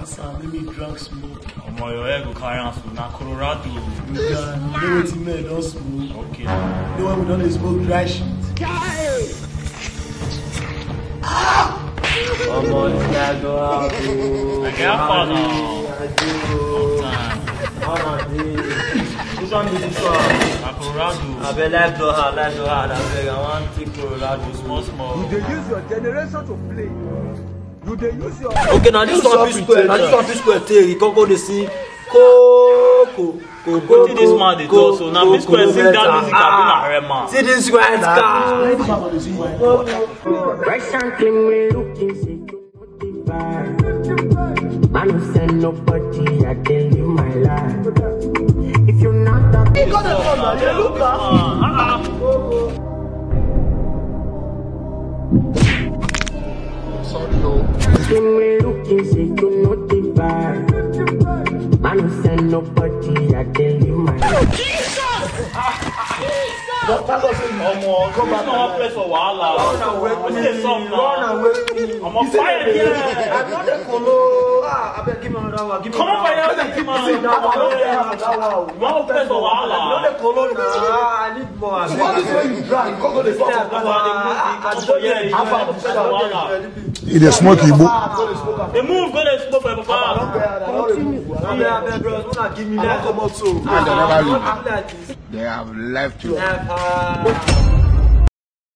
Answer, make me drunk smoke. Omo, your head go carry am so na Colorado. You can know wetin men don smoke. Okay. You know when we don dey smoke dry shit. ọmọ tí a gbọ́ àbò. I get far now. Àjò. Time. Ọmọ tí. Which one be this one? Na Colorado. Abeg life don hard, life don hard, abeg I wan take Colorado Small, small. You dey use your generation to play. You dey use your. okay na this one fit square na this one fit square take you come go dey sing koko koko Wetin dis man dey talk so? Na P Square sing that music abi na Rema? see this white car. This man go dey sing my Fresh and clean, we looking sick. Man, who send nobody, I tell you my life. If you're not that clean, we looking sick, you know the vibe. Man, who send nobody, I tell you my life. Omo, this na one place for wahala. Wetin dey sup now? Omo, fire here. I no dey kolo. Ah, abeg give me another one. Give me Come on, another fire one. here. Come See, that one, no dey have that one. You wan place for No wahala? dey kolo na. Ah, I need more. abeg. What is when you drunk? Come go dey talk Yeah, about come on, ah, I Come don't for here, dey- you I know, don't place dey- for wahala. e dey smoke igbo Dey move, go dey smoke for your papa. Abeg, abeg, bros, una give me that. Come out so. Ah, never ah, leave. ah, like this. they have left you. Like, ah.